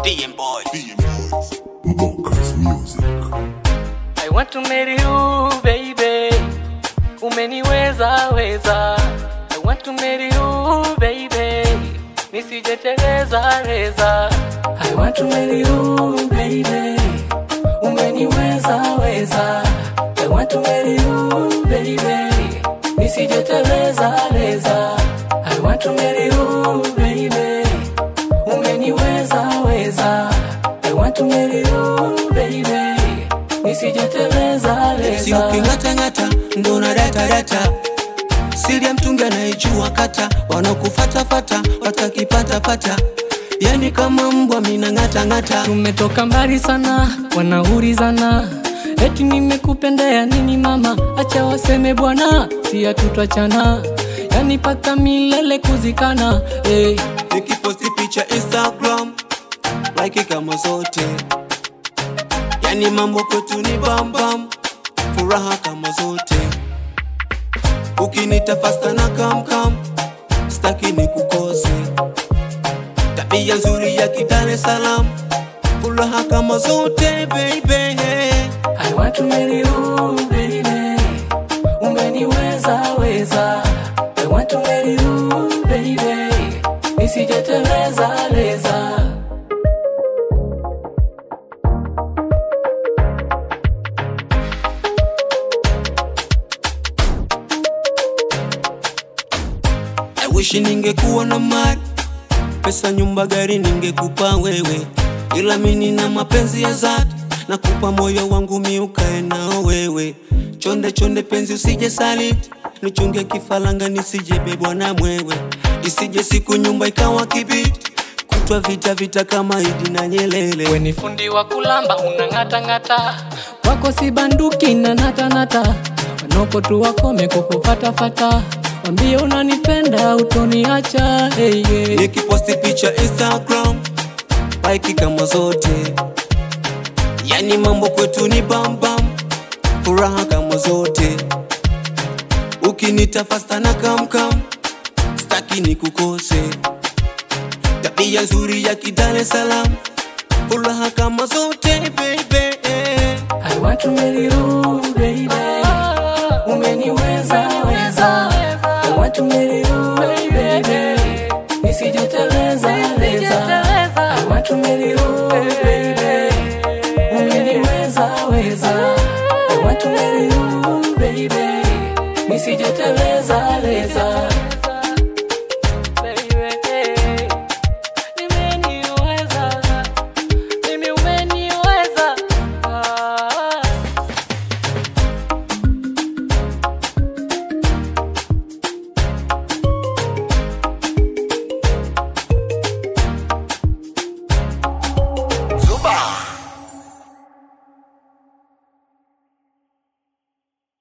DM boys. Bonkers Music. I want to marry you baby, umeniweza weza. I want to marry you baby, nisijeteleza reza. I want to marry you baby, umeniweza weza. I want to marry you baby, nisijeteleza reza. I want to marry you baby, umeniweza weza. I want to marry you baby, nisijeteleza si reza. uking'atang'ata ndo na datadata siri ya mtungi anaijua kata wanakufatafata watakipatapata yani kama mbwa mina ng'atang'ata tumetoka mbali sana wanaulizana eti nimekupendea nini mama acha waseme bwana si hatutachana yani paka milele kuzikana hey. nikiposti picha instagram like kama zote yani mambo kwetu ni bambam furaha kama zote ukinita fasta na kamkam staki ni kukose tabia nzuri ya kidar es salaam furaha kama zote baby I want to marry you baby umeniweza weza I want to marry you baby nisijeteleza leza I wish ningekuwa na mali pesa, nyumba, gari ningekupa wewe, ila mimi na mapenzi ya dhati, nakupa moyo wangu mi ukae nao wewe. Chonde chonde penzi usije saliti, nichunge kifalanga nisije bebwa na mwewe, isije siku nyumba ikawa kibiti, kutwa vita vita kama Idi na Nyelele. we ni fundi wa kulamba unang'atang'ata wako si banduki na natanata wanoko tu wakome kukufatafata wambie unanipenda utoniacha hey, yeah. nikiposti picha Instagram like kama zote, yani mambo kwetu ni bambam, furaha kama zote. Ukinita fasta na kamkam, staki ni kukose, tabia nzuri ya kidar es salaam, furaha kama zote baby. I want to marry you baby umeniweza weza I want to marry you baby nisijeteleza